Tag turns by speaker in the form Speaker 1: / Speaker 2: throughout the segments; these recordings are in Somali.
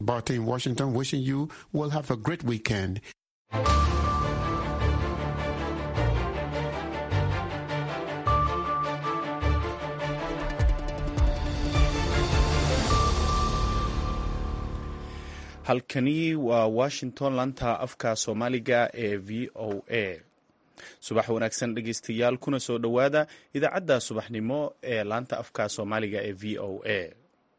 Speaker 1: Barty in Washington wishing you will have a great weekend.
Speaker 2: halkani waa washington lanta afka soomaaliga ee v o a subax wanaagsan dhegeystayaal kuna soo dhowaada idaacadda subaxnimo ee laanta afka soomaaliga ee v o a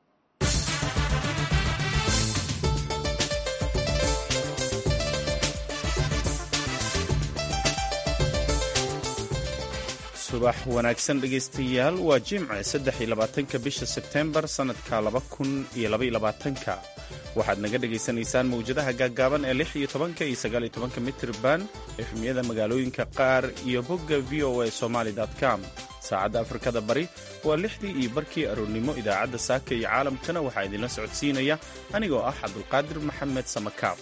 Speaker 2: subax wanaagsan dhegeystayaal waa jimce saddex iyo labaatanka bisha sebtembar sannadka laba kun iyo labaiyo labaatanka waxaad naga dhagaysanaysaan mawjadaha gaaggaaban ee lix iyo tobanka iyo sagaal iyo tobanka mitrban efmiyada magaalooyinka qaar iyo bogga v o a somaly com saacadda afrikada bari waa lixdii iyo barkii aroornimo idaacadda saaka iyo caalamkana waxaa idinla socodsiinaya anigoo ah cabdulqaadir maxamed samakaab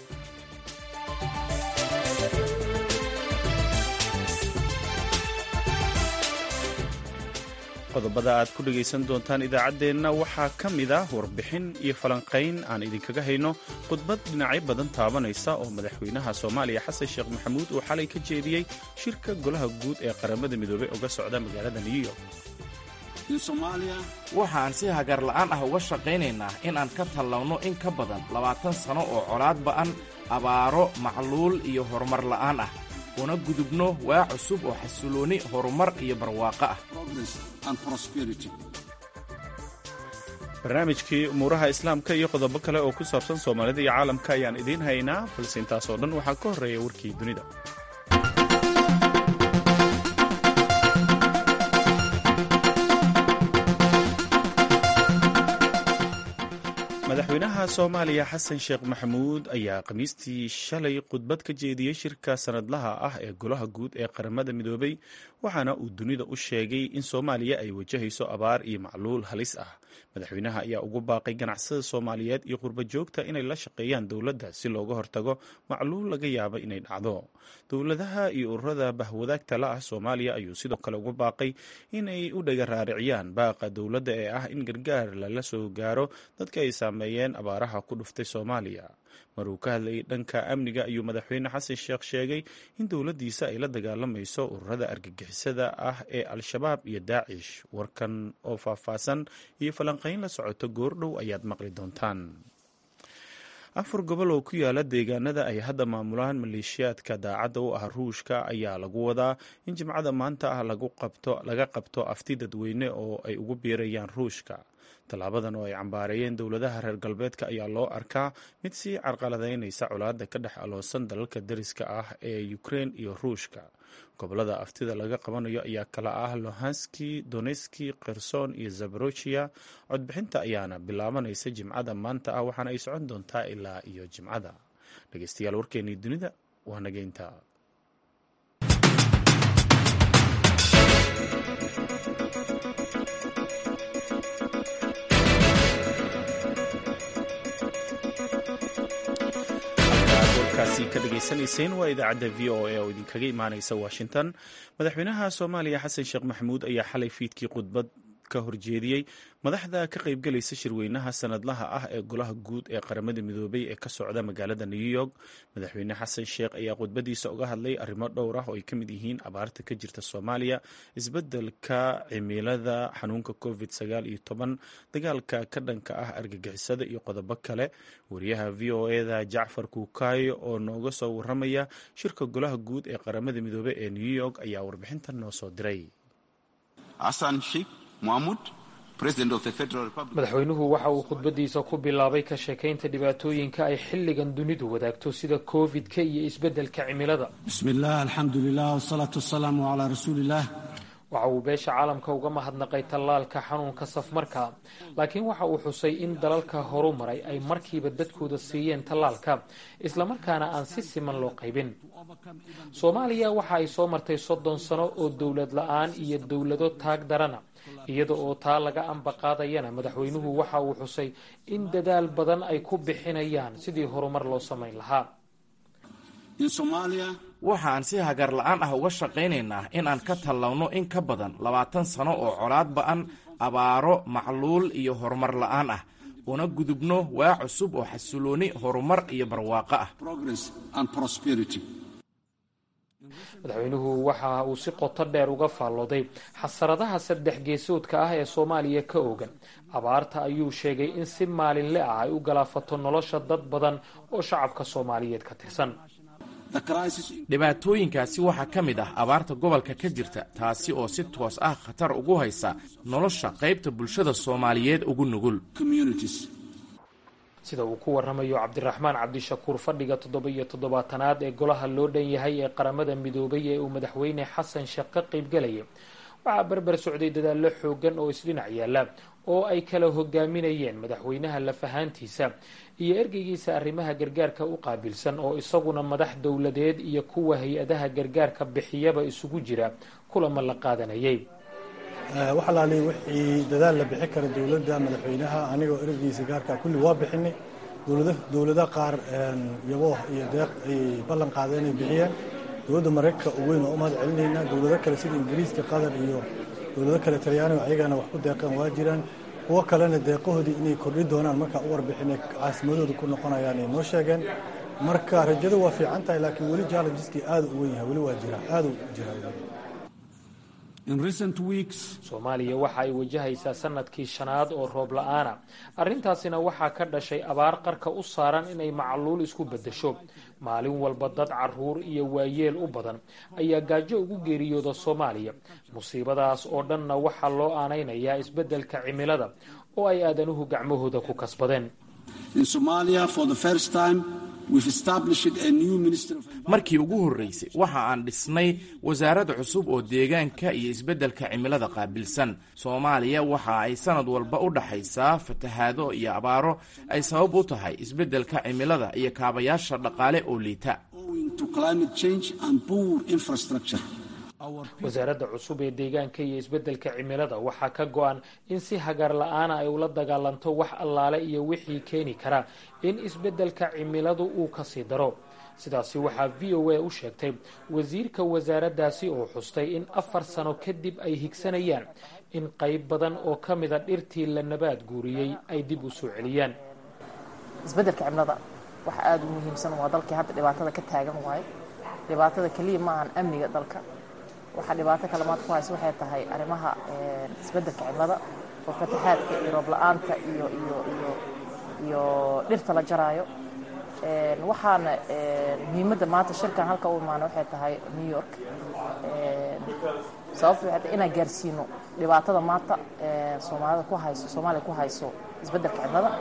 Speaker 2: qodobada aad ku dhegaysan doontaan idaacaddeenna waxaa ka mid ah warbixin iyo falanqayn aan idinkaga hayno khudbad dhinacyo badan taabanaysa oo madaxweynaha soomaaliya xasan sheekh maxamuud uu xalay ka jeediyey shirka golaha guud ee qaramada midoobey uga socda magaalada new york
Speaker 3: waxaan si hagar la'aan ah uga shaqaynaynaa in aan ka tallawno in ka badan labaatan sano oo colaad ba'an abaaro macluul iyo horumar la'aan ah una gudubno waa cusub oo xasilooni horumar iyo barwaaqo ah
Speaker 2: barnaamijkii umuuraha islaamka iyo qodobo kale oo ku saabsan soomaalida iyo caalamka ayaan idiin haynaa balse intaasoo dhan waxaa ka horreeya warkii dunida madaxweynaha soomaaliya xasan sheekh maxamuud ayaa khamiistii shalay khudbad ka jeediyey shirka sanadlaha ah ee golaha guud ee qaramada midoobey waxaana uu dunida u sheegay in soomaaliya ay wajahayso abaar iyo macluul halis ah madaxweynaha ayaa ugu baaqay ganacsada soomaaliyeed iyo qurba joogta inay la shaqeeyaan dowladda si looga hortago macluul laga yaabo inay dhacdo dowladaha iyo ururada bahwadaagta la ah soomaaliya ayuu sidoo kale ugu baaqay inay u dhaga raariciyaan baaqa dowladda ee ah in gargaar lala soo gaaro dadka ay saameeyeen abaaraha ku dhuftay soomaaliya maruu ka hadlayay dhanka amniga ayuu madaxweyne xasan sheekh sheegay in dowladdiisa ay la dagaalamayso ururada argagixisada ah ee al-shabaab iyo daacish warkan oo faahfaahsan iyo falanqayn la socoto goordhow ayaad maqli doontaan afar gobol oo ku yaala deegaanada ay hadda maamulaan maleeshiyaadka daacadda u ah ruushka ayaa lagu wadaa in jimcada maanta ah laga qabto afti dadweyne oo ay ugu biirayaan ruushka tallaabadan oo ay cambaareeyeen dowladaha reer galbeedka ayaa loo arkaa mid sii carqaladaynaysa colaadda ka dhex aloosan dalalka dariska ah ee ukrein iyo ruushka gobolada aftida laga qabanayo ayaa kala ah lohanski doneski kherson iyo zaborojiya codbixinta ayaana bilaabanaysa jimcada maanta ah waxaana ay socon doontaa ilaa iyo jimcada dhegeystayaal warkeenii dunida waa nageynta warkaasi ka dhagaysanayseen waa idaacadda v o a oo idinkaga imaanaysa washington madaxweynaha soomaaliya xasan sheekh maxamuud ayaa xalay fiidkii khudbad ka horjeediyey madaxda ka qaybgelaysa shirweynaha sanadlaha ah ee golaha guud ee qaramada midoobey ee ka socda magaalada new york madaxweyne xasan sheekh ayaa khudbadiisa uga hadlay arrimo dhowr ah oo ay ka mid yihiin abaarta ka jirta soomaaliya isbeddelka cimilada xanuunka covid sagaal iyo toban dagaalka ka dhanka ah argagixisada iyo qodobo kale wariyaha v o eda jacfar kuukaayo oo nooga soo waramaya shirka golaha guud ee qaramada midoobey ee new york ayaa warbixintan noo soo diray
Speaker 4: madaxweynuhu waxa uu khudbadiisa ku bilaabay ka sheekaynta dhibaatooyinka ay xilligan dunidu wadaagto sida covid-ka iyo isbeddelka cimilada
Speaker 5: bismillaah alxamdulilah wsalaatu wasalaamu calaa rasuuliillaah
Speaker 4: waxa uu beesha caalamka uga mahadnaqay tallaalka xanuunka safmarka laakiin waxa uu xusay in dalalka horu maray ay markiiba dadkooda siiyeen tallaalka islamarkaana aan si siman loo qaybin soomaaliya waxa ay soo martay soddon sano oo dowlad la-aan iyo dowlado taag darana iyada oo taa laga ambaqaadayana madaxweynuhu waxa uu xusay in dadaal badan ay ku bixinayaan sidii horumar loo samayn lahaa
Speaker 3: waxaan si hagar la'aan ah uga shaqaynaynaa in aan ka tallawno in ka badan labaatan sano oo colaad ba'an abaaro macluul iyo horumar la'aan ah una gudubno waa cusub oo xasilooni horumar iyo barwaaqo ah
Speaker 4: madaxweynuhu waxa uu si qoto dheer uga faallooday xasaradaha saddex geesoodka ah ee soomaaliya ka oogan abaarta ayuu sheegay in si maalinle ah ay u galaafato nolosha dad badan oo shacabka soomaaliyeed ka tirsan
Speaker 3: dhibaatooyinkaasi waxaa ka mid ah abaarta gobolka ka jirta taasi oo si toos ah khatar ugu haysa nolosha qaybta bulshada soomaaliyeed ugu nugul
Speaker 4: sida uu ku waramayo cabdiraxmaan cabdishakuur fadhiga toddoba-iyo toddobaatanaad ee golaha loo dhan yahay ee qaramada midoobay ee uu madaxweyne xasan sheekh ka qaybgalaya waxaa berber socday dadaallo xoogan oo isdhinac yaalla oo ay kala hogaaminayeen madaxweynaha lafahaantiisa iyo ergeygiisa arrimaha gargaarka u qaabilsan oo isaguna madax dowladeed iyo kuwa hay-adaha gargaarka bixiyaba isugu jira kulama la qaadanayay
Speaker 6: waxalaali wixii dadaal la bixi kara dowladda madaxweynaha anigoo ergeygiisa gaarka kulli waa bixinay dowlada qaar yabo iyo deeq ay ballan qaadeen ay bixiyeen dowladda maraykanka u weyn waa u mahad celinaynaa dowlado kale sida ingiriiska qatar iyo dowlado kale talyaaniga ayagana wax ku deeqeen waa jiraan kuwo kalena deeqahoodii inay kordhi doonaan markaa u warbixinay caasimadooda ku noqonayaan ay noo sheegeen marka rajadu waa fiican tahay laakiin weli jallenjeskii aada u weyn yahay weli waa jiraa aada u jiraa
Speaker 4: soomaaliya waxa ay wajahaysaa sanadkii shanaad oo roob la-aana arrintaasina waxaa ka dhashay abaar qarka u saaran inay macluul isku beddesho maalin walba dad caruur iyo waayeel u badan ayaa gaajo ugu geeriyooda soomaaliya musiibadaas oo dhanna waxaa loo aanaynayaa isbeddelka cimilada oo ay aadanuhu gacmahooda ku kasbadeen
Speaker 3: markii ugu horreysay waxa aan dhisnay wasaarad cusub oo deegaanka iyo isbeddelka cimilada qaabilsan soomaaliya waxa ay sanad walba u dhaxaysaa fatahaado iyo abaaro ay sabab u tahay isbeddelka cimilada iyo kaabayaasha dhaqaale oo liita
Speaker 4: wasaaradda cusub ee deegaanka iyo isbeddelka cimilada waxaa ka go-an in si hagar la-aana ay ula dagaalanto wax allaale iyo wixii keeni kara in isbeddelka cimiladu uu kasii daro sidaasi waxaa v o a u sheegtay wasiirka wasaaraddaasi oo xustay in afar sano kadib ay higsanayaan in qayb badan oo ka mida dhirtii la nabaad guuriyey ay dib u soo celiyaan
Speaker 7: isbeddelka cimilada waxa aada u muhiimsan waa dalkii hadda dhibaatada ka taagan waayo dhibaatada keliya ma ahan amniga dalka waxaa dhibaato kalemaad ku haysa waxay tahay arrimaha isbeddelka cimilada oo fataxaadka iyo roob la-aanta iyo iyo iyo iyo dhirta la jaraayo waxaana muhiimadda maanta shirkan halka u imaana waxay tahay new york sababta waxay tahay inaan gaarsiino dhibaatada maanta soomaalida ku hayso soomaaliya ku hayso isbeddelka cimilada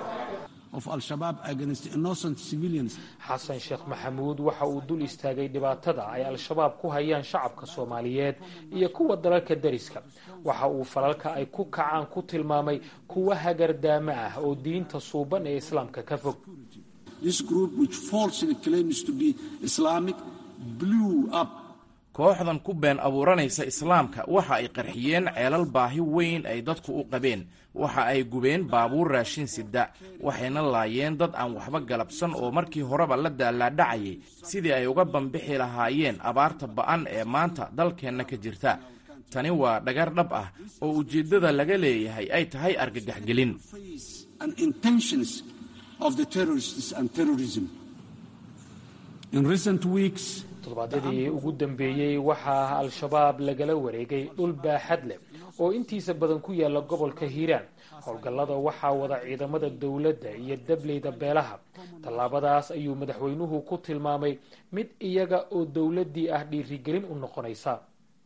Speaker 4: xasan sheekh maxamuud waxa uu dul istaagay dhibaatada ay al-shabaab ku hayaan shacabka soomaaliyeed iyo kuwa dalalka dariska waxa uu falalka ay ku kacaan ku tilmaamay kuwa hagardaamo ah oo diinta suuban ee islaamka ka fog
Speaker 3: kooxdan ku been abuuranaysa islaamka waxa ay qarxiyeen ceelal baahi weyn ay dadku u qabeen waxa ay gubeen baabuur raashin sida waxayna laayeen dad aan waxba galabsan oo markii horeba la daalaadhacayay sidii ay uga bambixi lahaayeen abaarta ba'an ee maanta dalkeenna ka jirta tani waa dhagar dhab ah oo ujeeddada laga leeyahay ay tahay argagaxgelin
Speaker 4: toddobaadyadii ugu dambeeyey waxaa al-shabaab lagala wareegay dhul baaxad leh oo intiisa badan ku yaala gobolka hiiraan howlgallada waxaa wada ciidamada dowladda iyo dableyda beelaha tallaabadaas ayuu madaxweynuhu ku tilmaamay mid iyaga oo dowladdii ah dhiirigelin u noqonaysa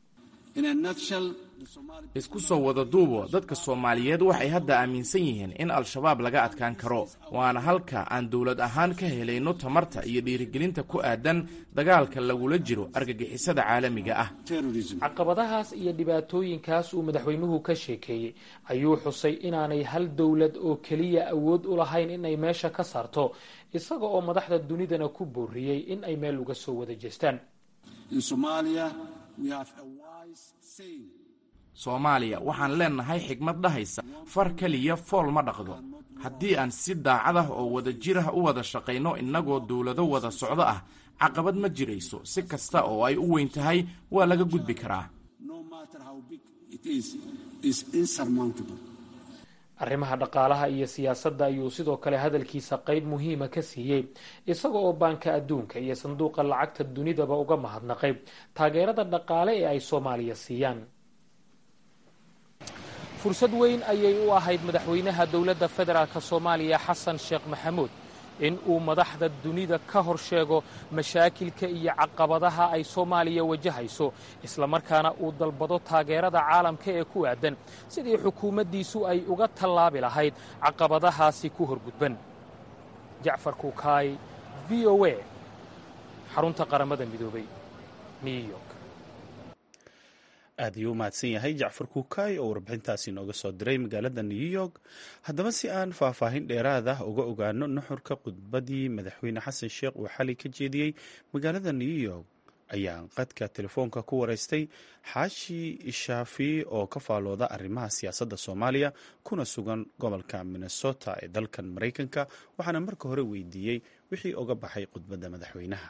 Speaker 3: isku soo wada duubo dadka soomaaliyeed waxay hadda aaminsan yihiin in al-shabaab laga adkaan karo waana halka aan dowlad ahaan ka helayno tamarta iyo dhiirigelinta ku aadan dagaalka lagula jiro argagixisada caalamiga ah
Speaker 4: caqabadahaas iyo dhibaatooyinkaas uu madaxweynuhu ka sheekeeyey ayuu xusay inaanay hal dowlad oo keliya awood u lahayn inay meesha ka saarto isaga oo madaxda dunidana ku booriyey in ay meel uga soo wada jeestaan
Speaker 3: soomaaliya waxaan leennahay xigmad dhahaysa far keliya fool ma dhaqdo haddii aan si daacad ah oo wada jir ah u wada shaqayno innagoo dowlado wada socdo ah caqabad ma jirayso si kasta oo ay u weyn tahay waa laga gudbi karaa
Speaker 4: arrimaha dhaqaalaha iyo siyaasadda ayuu sidoo kale hadalkiisa qeyb muhiima ka siiyey isaga oo baanka adduunka iyo sanduuqa lacagta dunidaba uga mahadnaqay taageerada dhaqaale ee ay soomaaliya siiyaan fursad weyn ayay u ahayd madaxweynaha dowladda federaalk soomaaliya xasan sheekh maxamuud in uu madaxda dunida ka hor sheego mashaakilka iyo caqabadaha ay soomaaliya wajahayso islamarkaana uu dalbado taageerada caalamka ee ku aadan sidii xukuumaddiisu ay uga tallaabi lahayd caqabadahaasi ku horgudban jacfar kuukaay v o a xarunta qaramada midoobay new york
Speaker 2: aad ayuu u mahadsan yahay jacfar kuukaay oo warbixintaasi nooga soo diray magaalada new york haddaba si aan faahfaahin dheeraad ah uga ogaano nuxurka khudbadii madaxweyne xasan sheekh uu xalay ka jeediyey magaalada new york ayaan qadka telefoonka ku wareystay xaashi shaafi oo ka faalooda arrimaha siyaasadda soomaaliya kuna sugan gobolka minnesota ee dalkan maraykanka waxaana marka hore weydiiyey wixii oga baxay khudbadda madaxweynaha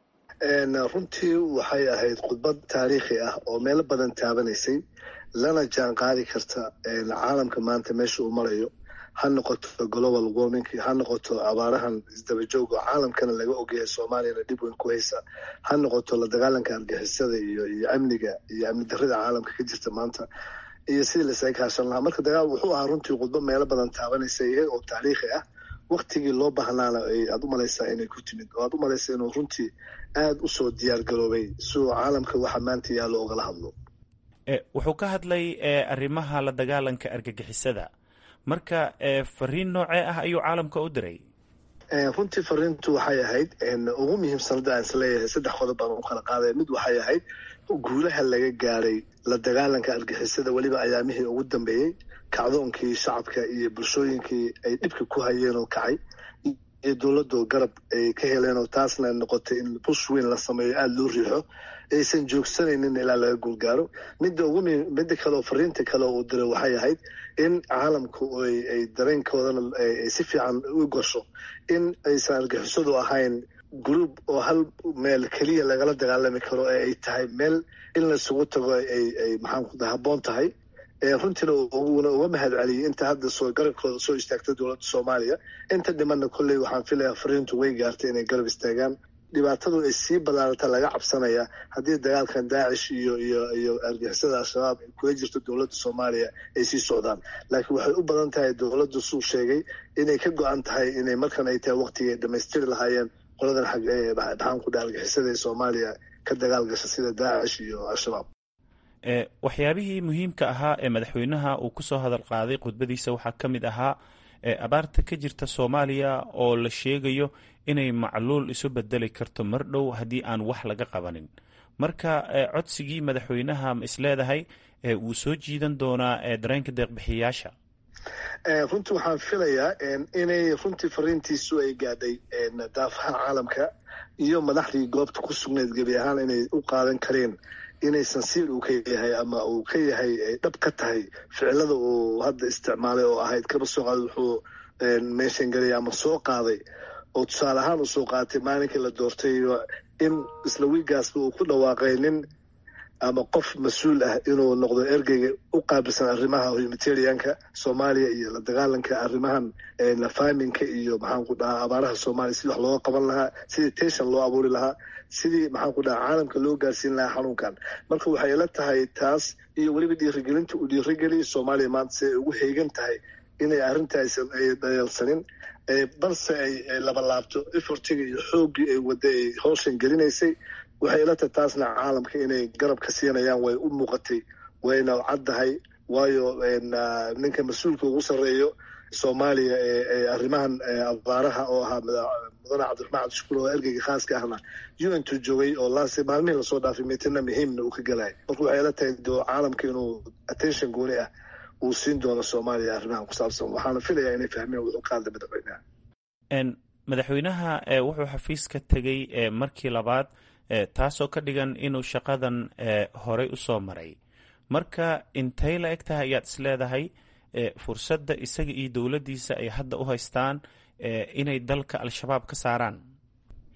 Speaker 8: runtii waxay ahayd khudbad taariikhi ah oo meelo badan taabanaysay lana jaan qaadi karta caalamka maanta meesha uu marayo ha noqoto global warming ha noqoto abaarahan isdabajooga caalamkana laga ogyahay soomaaliyana dhib weyn ku haysa ha noqoto la dagaalanka argixisada iyo iyo amniga iyo amni darrida caalamka ka jirta maanta iyo sidii lasaga kaashan lahaa marka dagaal wuxuu ahaa runtii khudbad meelo badan taabanaysa iyaga oo taariikhi ah waktigii loo baahnaana aad u malaysaa inay ku timid oo aad u malaysaa inuu runtii aada u soo diyaar garoobay si uu caalamka waxa maanta yaallo ogala hadlo
Speaker 3: wuxuu ka hadlay arrimaha la dagaalanka argagixisada marka fariin noocee ah ayuu caalamka u diray
Speaker 8: runtii fariintu waxay ahayd ugu muhiimsanada aan isleeyahay saddex qodob baan u kala qaadaya mid waxay ahayd guulaha laga gaaray la dagaalanka argixisada weliba ayaamihii ugu dambeeyey kacdoonkii shacabka iyo bulshooyinkii ay dhibka ku hayeen oo kacay iyo dowladdu garab ay ka heleen oo taasna noqotay in bush weyn la sameeyo aada loo riixo aysan joogsanaynin ilaa laga guulgaaro midda ugu midda kale oo fariinta kale uu diray waxay ahayd in caalamku ay dareenkoodana ay si fiican u gasho in aysan argixisadu ahayn group oo hal meel keliya lagala dagaalami karo ee ay tahay meel in laisugu tago ay ay maxaan habboon tahay runtiina uuna uga mahad celiyey inta hadda soo garabkooda soo istaagtay dowladda soomaaliya inta dhimanna kolley waxaan filayaa fariintu way gaartay inay garab istaagaan dhibaatadu ay sii badaarata laga cabsanaya haddii dagaalkan daacish iyo iyo iyo argixisada al-shabaab ay kula jirto dowladda soomaaliya ay sii socdaan laakiin waxay u badan tahay dowladdu suu sheegay inay ka go-an tahay inay markan ay tahay waqtigay dhammaystiri lahaayeen qoladan xag maxaan ku dhaha argixisada ee soomaaliya ka dagaal gasha sida daacish iyo al-shabaab
Speaker 3: waxyaabihii muhiimka ahaa ee madaxweynaha uu kusoo hadal qaaday khudbadiisa waxaa ka mid ahaa abaarta ka jirta soomaaliya oo la sheegayo inay macluul isu bedeli karto mar dhow haddii aan wax laga qabanin marka codsigii madaxweynaha ma isleedahay wuu soo jiidan doonaa dareenka deeqbixiyayaasha
Speaker 8: runtii waxaan filayaa inay runtii fariintiisu ay gaadhay daafaha caalamka iyo madaxdii goobta ku sugnayd gebi ahaan inay u qaadan kareen inaysan siil uu ka yahay ama uu ka yahay ay dhab ka tahay ficilada uu hadda isticmaalay oo ahayd kaba soo qaaday wuxuu meeshan gelaya ama soo qaaday oo tusaale ahaan uu soo qaatay maalinkii la doortay in isla wiigaasba uu ku dhawaaqay nin ama qof mas-uul ah inuu noqdo ergeyga u qaabilsan arrimaha humanitarianka soomaaliya iyo la dagaalanka arrimahan faaminka iyo maxaan ku dhahaa abaaraha soomaaliya sidii wax looga qaban lahaa sidii tension loo abuuri lahaa sidii maxaan ku dhahaa caalamka loo gaarsiin lahaa xanuunkan marka waxay ila tahay taas iyo weliba dhiirigelinta uu dhiirigeliya soomaaliya maanta si ay ugu heegan tahay inay arrintaaysan ay dayalsanin balse ay labalaabto efortiga iyo xooggii ay wadda ay howshan gelinaysay waxay ila tahay taasna caalamka inay garab ka siinayaan way u muuqatay wayna caddahay waayo ninka mas-uulka ugu sarreeyo soomaaliya ee arrimahan abaaraha oo ahaa mudane cabdiraxmaan cabdishukuur oo ergeyga khaaska ahna u n tu joogay oo laas maalmihii lasoo dhaafay miitina muhiimna uu ka gelaya marka waxay ila tahay caalamka inuu attention gooni ah uu siin doono soomaaliya arrimahan ku saabsan waxaana filayaa inay fahmeen wuxuu ka hadlay madaxweynaha
Speaker 3: madaxweynaha wuxuu xafiiska tegey markii labaad taasoo ka dhigan inuu shaqadan horey u soo maray marka intay la eg tahay ayaad isleedahay fursadda isaga iyo dowladdiisa ay hadda u haystaan inay dalka al-shabaab ka saaraan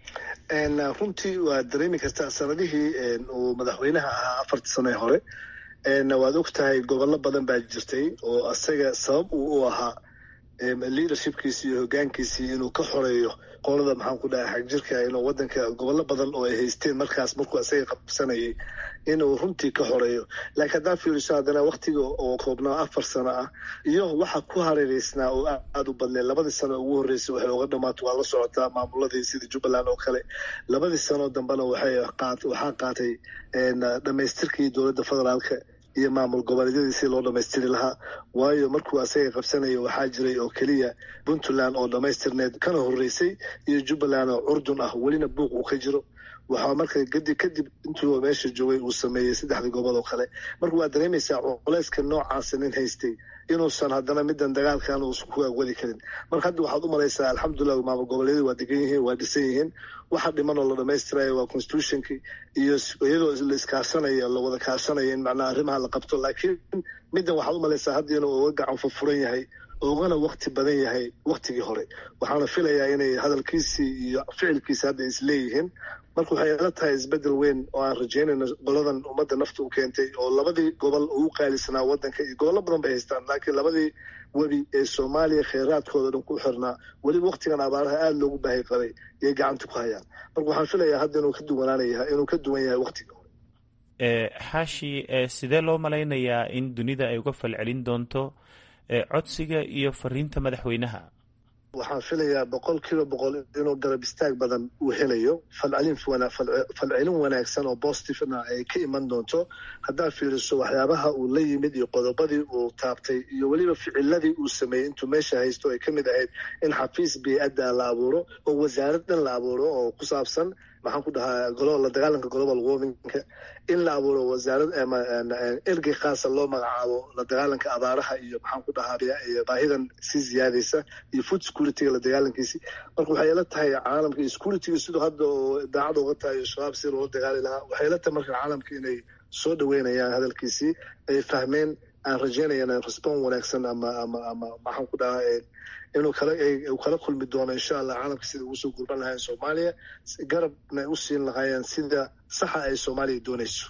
Speaker 8: runtii waa dareemi kartaa sanadihii uu madaxweynaha ahaa afartii sano ee hore waad og tahay gobollo badan baa jirtay oo asaga sabab uu u ahaa leadershipkiisi iyo hogaankiisii inuu ka xoreeyo qolada maxaan ku dhahay xagjirka inuu wadanka gobollo badan oo ay haysteen markaas markuu asaga qabsanayay inuu runtii ka xoreeyo laakiin haddaa fiiriso haddana waktiga oo koobnaa afar sano ah iyo waxa ku hareereysnaa oo aada u badneed labadii sano ugu horreysay waxay uga dhamaato waa la socotaa maamuladii sida jubbaland oo kale labadii sano dambena waxay waxaa qaatay dhamaystirkii dowladda federaalka iyo maamul goboleedyadii si loo dhamaystiri lahaa waayo markuu asaga qabsanaya waxaa jiray oo keliya puntland oo dhamaystirneed kana horreysay iyo jubbaland oo curdun ah welina buuq uu ka jiro waxaa marka gadi kadib intuu meesha joogay uu sameeyey saddexdii gobol oo kale marka waa dareemaysaa culeyska noocaasa nin haystay inuusan haddana midan dagaalkan uusan ku agwadi karin marka hadda waxaad u malaysaa alxamdulilah maamul goboleedyadu waa degan yihiin waa dhisan yihiin waxa dhiman oo la dhamaystirayo waa constitutionki iyo iyadoo la iskaashanaya la wada kaashanaya in macnaha arrimaha la qabto laakiin middan waxaad u malaysaa hadda inuu uga gacan furfuran yahay ugana wakti badan yahay waktigii hore waxaana filayaa inay hadalkiisii iyo ficilkiisi hadda isleeyihiin marka waxay ila tahay isbedel weyn oo aan rajeynayno goladan ummadda nafta u keentay oo labadii gobol ugu qaalisanaa wadanka iyo gobollo badan bay haystaan laakiin labadii webi ee soomaaliya kheyraadkooda dhan ku xirnaa weliba waktigan abaaraha aada loogu baahi qabay yay gacanta ku hayaan marka waxaan filayaa hadda inuu ka duwanaanaya inuu ka duwan yahay waktiga hore
Speaker 2: xaashi sidee loo malaynayaa in dunida ay uga falcelin doonto codsiga iyo fariinta madaxweynaha
Speaker 8: waxaan filayaa boqol kiiba boqol inuu garab istaag badan uu helayo falcelin falcelin wanaagsan oo positivena ay ka iman doonto haddaad fiiriso waxyaabaha uu la yimid iyo qodobadii uu taabtay iyo weliba ficiladii uu sameeyey intuu meesha haysto ay ka mid ahayd in xafiis bey-adda la abuuro oo wasaarad dhan la abuuro oo ku saabsan maxaan ku dhahaa la dagaalanka global warmingka in la abuuro wasaarad ergey khaasa loo magacaabo la dagaalanka abaaraha iyo maxaan ku dhahaa baahidan sii ziyaadaysa iyo food securityga la dagaalankiisi marka waxay ila tahay caalamka iyo securityga siduu hadda oo daacada uga tahay shabaab si loola dagaali lahaa waxay ila tahay marka caalamka inay soo dhaweynayaan hadalkiisii ay fahmeen aan rajeynayana respon wanaagsan ama ama ama maxaan ku dhahaa inuu kala uu kala kulmi doono insha allah caalamka sida ugu soo gurban lahayn soomaaliya garabna u siin lahaayeen sida saxa ay soomaaliya doonayso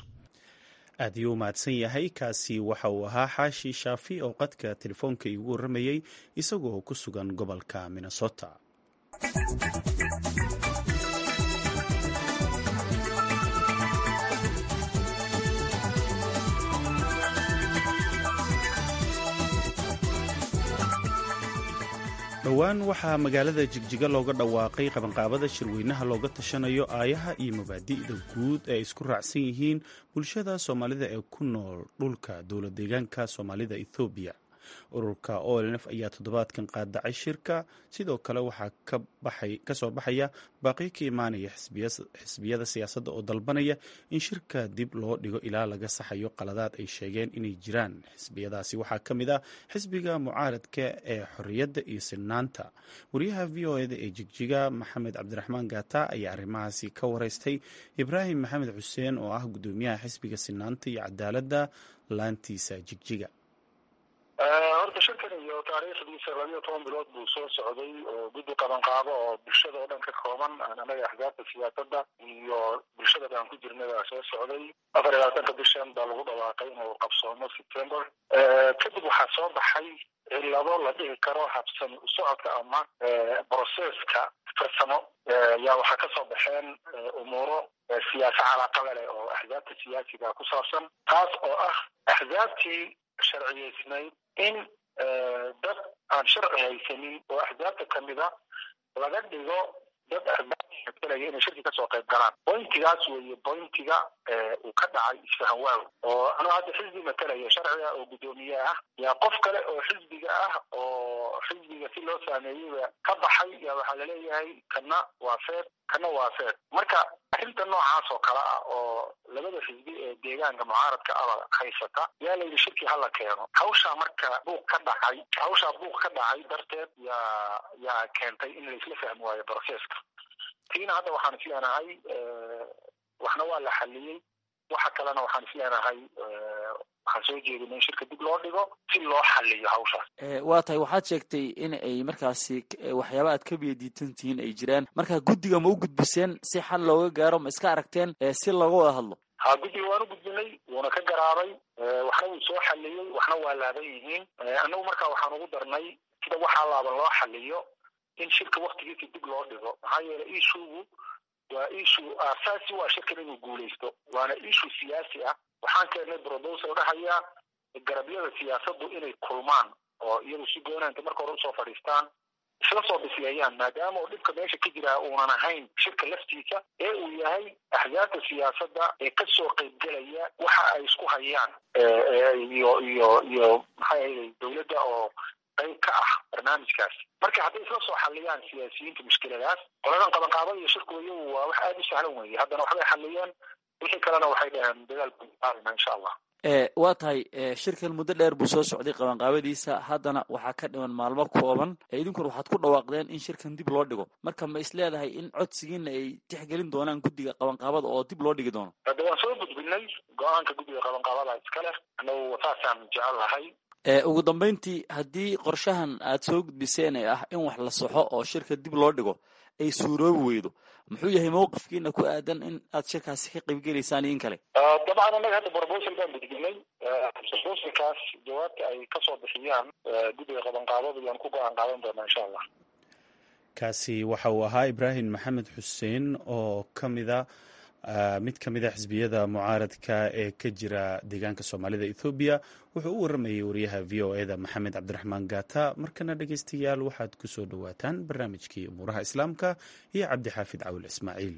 Speaker 2: aad ayuu mahadsan yahay kaasi waxa uu ahaa xaashi shaafi oo qadka telefoonka iigu warramayey isagoo ku sugan gobolka minnesota dhowaan waxaa magaalada jigjiga looga dhawaaqay qabanqaabada shirweynaha looga tashanayo aayaha iyo mabaadi'da guud ee isku raacsan yihiin bulshada soomaalida ee ku nool dhulka dowlad deegaanka soomaalida ethoobiya ururka olnf ayaa toddobaadkan qaadacay shirka sidoo kale waxaa ka soo baxaya baaqi ka imaanaya xisbiyada siyaasadda oo dalbanaya in shirka dib loo dhigo ilaa laga saxayo qaladaad ay sheegeen inay jiraan xisbiyadaasi waxaa ka mid ah xisbiga mucaaradka ee xorriyadda iyo sinaanta wariyaha v o eda ee jigjiga maxamed cabdiraxmaan gaata ayaa arrimahaasi ka wareystay ibraahim maxamed xuseen oo ah guddoomiyaha xisbiga sinaanta iyo cadaaladda laantiisa jigjiga
Speaker 9: horta shirkan iyo taariikhdiisa labiyo toban bilood buu soo socday oo guddi qabanqaabo oo bulshada oo dhan ka kooban anaga axzaabta siyaasadda iyo bulshada dhan ku jirnada soo socday afar iyo labaatanka bishan baa lagu dhawaaqay inuu qabsoomo september kadib waxaa soo baxay cilado la dhihi karo habsami u socodka ama broceska farsamo yaa waxaa kasoo baxeen umuuro siyaasa calaaqada leh oo axzaabta siyaasiga ku saabsan taas oo ah axzaabtii sharciyeysnayd in dad aan sharci haysanin oo axzaabta kamida laga dhigo dad axzaabta inay shirki kasoo qayb galaan bointigaas weeye bointiga uu ka dhacay isfahan waaw oo anuu hadda xisbi matalaya sharciga oo guddoomiye ah yaa qof kale oo xisbiga ah oo xisbiga si loo saameeyeyba ka baxay yaa waxaa laleeyahay kana waa feed kana waa feed marka arrinta noocaas oo kale ah oo labada xisbi ee deegaanka mucaaradka aba haysata yaa layidhi shirki hala keeno hawshaa marka buuq ka dhacay hawshaa buuq ka dhacay darteed yaa yaa keentay in laisla fahmi waayo broceska tiina hadda waxaan is leenahay waxna waa la xaliyey waxa kalena waxaan is leenahay waxaan soo jeedina in shirka dib loo dhigo si loo xaliyo hawshaas
Speaker 10: waa tahay waxaad sheegtay in ay markaasi waxyaaba aad ka biyadiitan tihiin ay jiraan marka guddiga ma u gudbiseen si xal looga gaaro ma iska aragteen si looga wada hadlo
Speaker 9: ha guddiga waan u gudbinay wuuna ka garaabay waxna wuu soo xaliyey waxna waa laaban yihiin annagu markaa waxaan ugu darnay sida waxaa laaban loo xaliyo in shirka waktigiisa dib loo dhigo maxaa yeelay ishugu waa ishu aasaasi waa shirkan inuu guulaysto waana ishu siyaasi ah waxaan keennay brobosal dhahayaa garabyada siyaasaddu inay kulmaan oo iyadu si goonaanta marka hore usoo fadhiistaan isla soo bisleeyaan maadaama uu dhibka meesha ka jiraa uunan ahayn shirka laftiisa ee uu yahay axzaabta siyaasadda ee kasoo qaybgelaya waxa ay isku hayaan iyo iyo iyo maxay ahayday dowladda oo qayb ka ah barnaamijkaas marka hadday isla soo xaliyaan siyaasiyiinta mushkiladaas qoladan qabanqaabada iyo shirku iyagu waa wax aada u sahlan weeye haddana waxbay xaliyeen wixii kalena waxay dhaheen dadaal baarina insha allah
Speaker 10: waa tahay shirkan muddo dheer buu soo socday qabanqaabadiisa haddana waxaa ka dhiman maalmo kooban idinkuna waxaad ku dhawaaqdeen in shirkan dib loo dhigo marka ma is leedahay in codsigiina ay tixgelin doonaan guddiga qabanqaabada oo dib loo dhigi doono
Speaker 9: hadda waan soo gudbinay go-aanka guddiga qabanqaabada iska leh annagu saasaan jecel lahay
Speaker 10: ugu dambeyntii haddii qorshahan aad soo gudbiseen ee ah in wax la soxo oo shirka dib loo dhigo ay suuroobi weydo muxuu yahay mawqifkiina ku aadan in aad shirkaasi ka qaybgelaysaan iyo in kale
Speaker 9: dabcan annaga hadda brobosal baan gudbinay brobosalkaas jawaabta ay kasoo bixiyaan guddiga qabanqaabada yaan ku go-aan qaadan doonaa insha allah
Speaker 2: kaasi waxa uu ahaa ibraahim maxamed xuseen oo kamida mid ka mid a xisbiyada mucaaradka ee ka jira deegaanka soomaalida ethoobiya wuxuu u waramayay wariyaha v o eda maxamed cabdiraxmaan gata markana dhegeystayaal waxaad ku soo dhowaataan barnaamijkii umuuraha islaamka iyo cabdixaafid cawil ismaaciil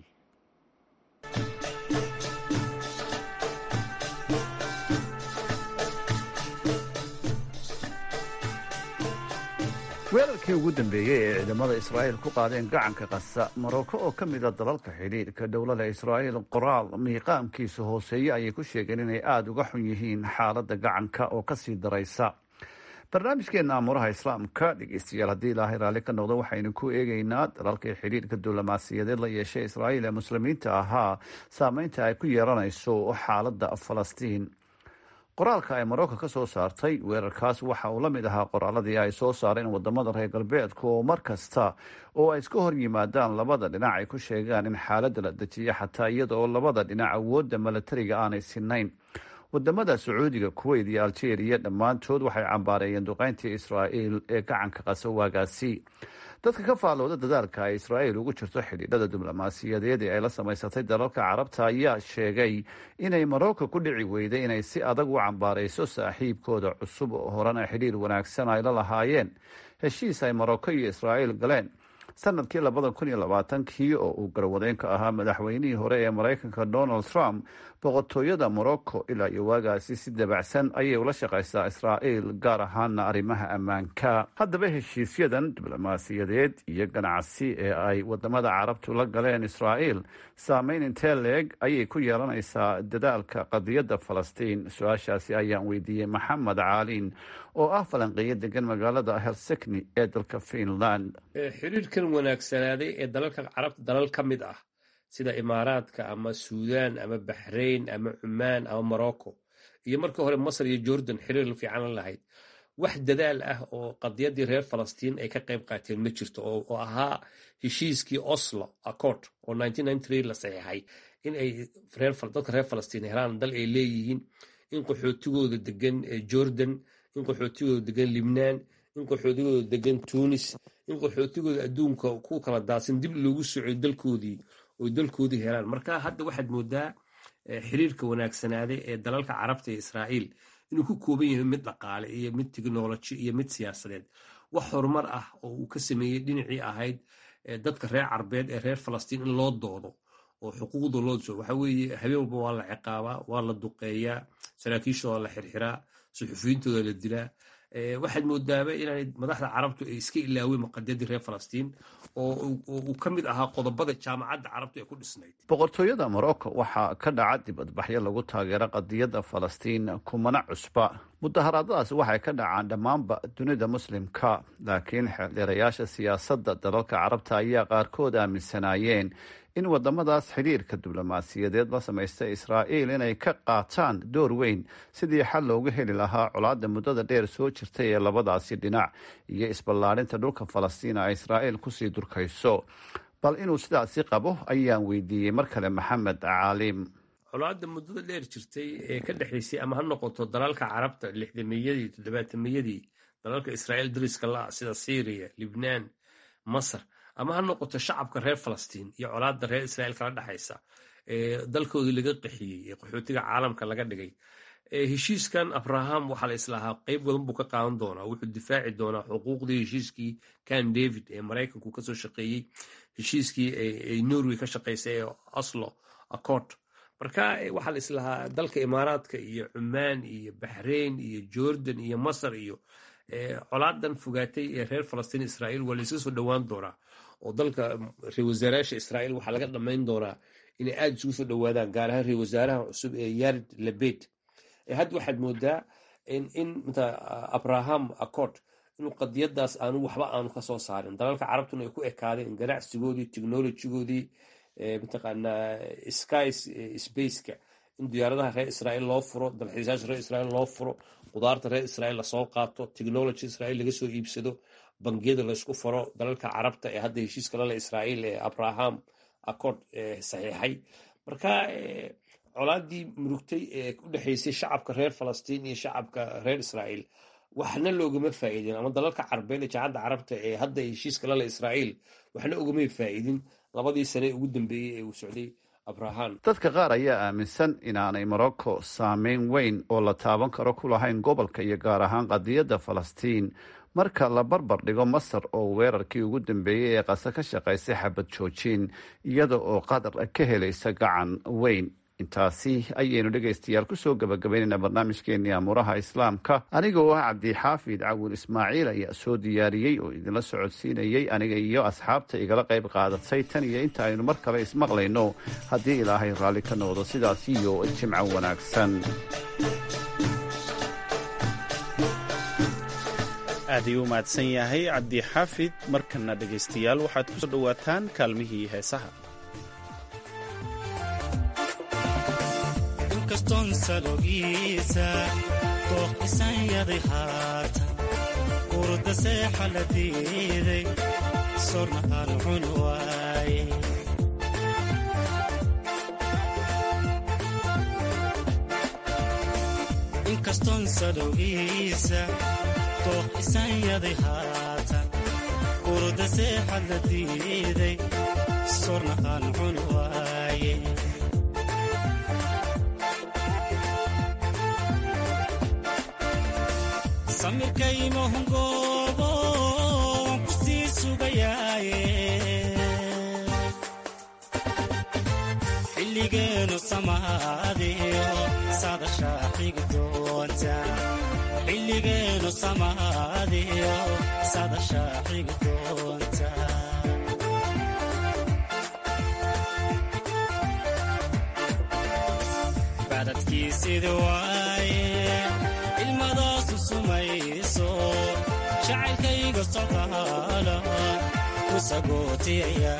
Speaker 11: weerarkii ugu dambeeyey ee ciidamada israa'iil ku qaadeen gacanka qasa maroko oo ka mida dalalka xidhiidhka dowlada israa'iil qoraal miiqaamkiisa hooseeye ayay ku sheegeen inay aada uga xun yihiin xaaladda gacanka oo kasii daraysa barnaamijkeena amuuraha islaamka dhegeystayaal haddii ilaahay raalli ka noqdo waxaynu ku eegeynaa dalalkii xidhiidhka diblomaasiyadeed la yeeshay israa'iil ee muslimiinta ahaa saameynta ay ku yeelanayso xaaladda falastiin qoraalka ay marocco ka soo saartay weerarkaas waxa uu la mid ahaa qoraaladii ay soo saareen wadamada reer galbeedku oo mar kasta oo ay iska hor yimaadaan labada dhinac ay ku sheegaan in xaaladda la dejiyo xataa iyada oo labada dhinac awoodda milatariga aanay sinayn wadamada sacuudiga kuweyt iyo algeria dhammaantood waxay cambaareeyeen duqeyntii israa'iil ee gacanka qaso waagaasi dadka ka faallooda dadaalka ay israa'iil ugu jirto xidhiidhada diblomaasiyadeed ee ay la samaysatay dalalka carabta ayaa sheegay inay marocco ku dhici weyday inay si adag u cambaarayso saaxiibkooda cusub oo horena xidhiir wanaagsan ay la lahaayeen heshiis ay marocco iyo israa'iil galeen sanadkii labada kun iyo labaatankii oo uu garwadeenka ahaa madaxweynihii hore ee maraykanka donald trump boqortooyada morocco ilaa iyo waagaasi si dabacsan ayay ula shaqaysaa israa'iil gaar ahaana arrimaha ammaanka haddaba heshiisyadan diblomaasiyadeed iyo ganacsi ee ay wadamada carabtu la galeen israa'iil saameyn intee leeg ayay ku yeelanaysaa dadaalka qadiyadda falastiin su-aashaasi ayaan weydiiyey maxamed caaliin oo ah falanqeeyo degan magaalada helsikni ee dalka finland
Speaker 12: xiriirkan wanaagsanaaday ee dalalka carabta dalal ka mid ah sida imaaraadka ama suudaan ama baxrayn ama cumaan ama morocco iyo markii hore masar iyo jordan xiriir fiican la lahayd wax dadaal ah oo qadiyaddii reer falastiin ay ka qayb qaateen ma jirto oo ahaa heshiiskii oslo accord oo la saxiixay in ay dadka reer falastiin helaan dal ay leeyihiin in qaxootigooda degan jordan in qaxootigooda degan libnaan in qaxootigooda degan tunis in qaxootigooda adduunka ku kala daadsan dib loogu socoy dalkoodii oy dalkoodii helaan marka hadda waxaad moodaa xiriirka wanaagsanaaday ee dalalka carabta ee israa'iil inuu ku kooban yahay mid dhaqaale iyo mid teknoloji iyo mid siyaasadeed wax horumar ah oo uu ka sameeyey dhinacii ahayd dadka reer carbeed ee reer falastiin in loo doodo oo xuquuqda loo soo waxa weeye habeen walba waa la ciqaabaa waa la duqeeyaa saraakiishooda la xirxiraa suxufiyiintooda la dilaa waxaad moodaaba inaanay madaxda carabtu ay iska ilaaween qadiyadii reer falastiin oo uu ka mid ahaa qodobada jaamacadda carabtu ee ku dhisnayd
Speaker 11: boqortooyada morocco waxaa ka dhaca dibadbaxyo lagu taageero qadiyadda falastiin kumana cusba mudaharaadadaasi waxay ka dhacaan dhammaanba dunida muslimka laakiin xeeldheerayaasha siyaasadda dalalka carabta ayaa qaarkood aaminsanaayeen in wadamadaas xidhiirka diblomaasiyadeed la samaysta israa'iil inay ka qaataan door weyn sidii xal looga heli lahaa colaadda muddada dheer soo jirtay ee labadaasi dhinac iyo isballaadhinta dhulka falastiina ay israa'iil kusii durkayso bal inuu sidaasi qabo ayaan weydiiyey mar kale maxamed caalim
Speaker 12: colaadda muddada dheer jirtay ee ka dhexaysay ama ha noqoto dalalka carabta lixdameeyadii toddobaatameyadii dalalka israa'iil dariska la sida syriya libnaan masar ama ha noqoto shacabka reer falastiin iyo colaadda reer israa'iil kala dhexaysa ee dalkoodii laga qaxiyey ee qaxootiga caalamka laga dhigay heshiiskan abraham waxaa la islahaa qeyb wadan buu ka qaadan doonaa wuxuu difaaci doonaa xuquuqdii heshiiskii kan david ee maraykanku kasoo shaqeeyey heshiiskii ay norway ka shaqeysay ee oslo accord marka waxaa la islahaa dalka imaaraadka iyo cumaan iyo baxrain iyo jordan iyo masar iyo colaadan fogaatay ee reer falastiin israa'iil waa layska soo dhowaan doonaa oo dalka reer wasaarayaasha israa'iil waxaa laga dhammayn doonaa inay aada isugu soo dhowaadaan gaar ahaan reer wasaaraha cusub ee yared labed hadda waxaad moodaa in mta abraham accord inuu qadiyadaas aanu waxba aanu kasoo saarin dalalka carabtuna ay ku ekaadeen ganacsigoodii technolojigoodii mataqaanaa sky spaceka in diyaaradaha reer israa'iil loo furo dalxiisaasha reer israa'iil loo furo qudaarta reer israa'iil lasoo qaato technology israa'iil laga soo iibsado bangiyada laysku faro dalalka carabta ee hadda heshiiska lale israa'iil ee abraham accord saxiixay marka colaadii murugtay ee u dhexaysay shacabka reer falastiin iyo shacabka reer israa'iil waxna loogama faa'iidin ama dalalka carbeed ee jaacadda carabta ee hadda heshiiska lale israa'iil waxna ogamay faa'iidin labadii sane ugu dambeeyey ee uu socday abraham
Speaker 11: dadka qaar ayaa aaminsan inaanay morocco saameyn weyn oo la taaban karo ku lahayn gobolka iyo gaar ahaan qadiyadda falastiin marka la barbar dhigo masar oo weerarkii ugu dambeeyey ee qase ka shaqaysay xabad joojin iyada oo qatar ka helaysa gacan weyn intaasi ayaynu dhegaystayaal kusoo gabagabaynayna barnaamijkeenii amuuraha islaamka aniga oo ah cabdixaafid cawil ismaaciil ayaa soo diyaariyey oo idinla socodsiinayey aniga iyo asxaabta igala qayb qaadatay tan iyo inta aynu mar kale ismaqlayno haddii ilaahay raalli ka noqdo sidaas iyo jimco wanaagsan
Speaker 2: aad ayuu u mahadsan yahay cabdixaafid markana dhegaystayaal waxaad kusoo dhowaataan kaalmihii heesaha
Speaker 13: inkaston salogiisa dooqisan yaday haatan urda seexa la diiday sorna aan cun waaye inkaston salogiisa dooqisan yaday haatan urda seexa la diiday sorna aan cun waaye samirkaymahungoobo waan ku sii sugayaaye xilligeenu samaadiyo sadashaa xigi doonta xilligeenu samaadiyo sadashaa xigi doonta badadkiisidi waaye ilmadaasu sumayso jacaylkayga socdaala ku sagootiyaya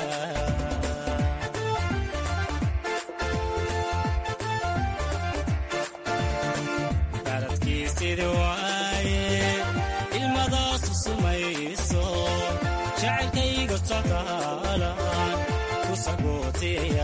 Speaker 13: baladkiisidi waaye ilmadaasu sumayso jacaylkayga socdaala ku sagootiyaya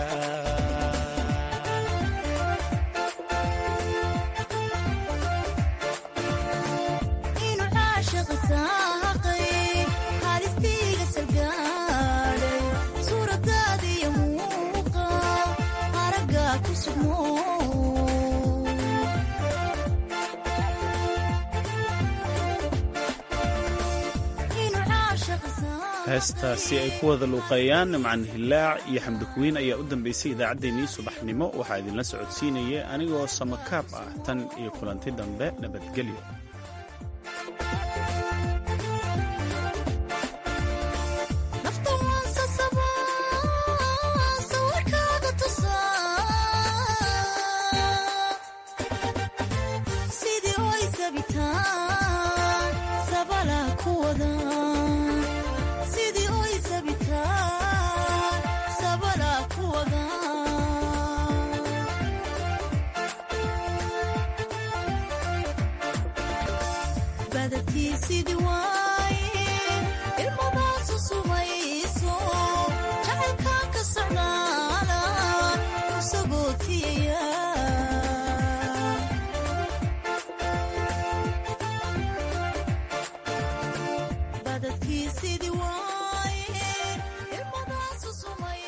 Speaker 2: heestaasi ay ku wada luuqeeyaan nimcan hilaac iyo xamdikuwiin ayaa u dambaysay idaacaddeenii subaxnimo waxaa idinla socodsiinaya anigoo samakaab ah tan iyo kulanti dambe nabadgelyo
Speaker 14: badadkiisidii waa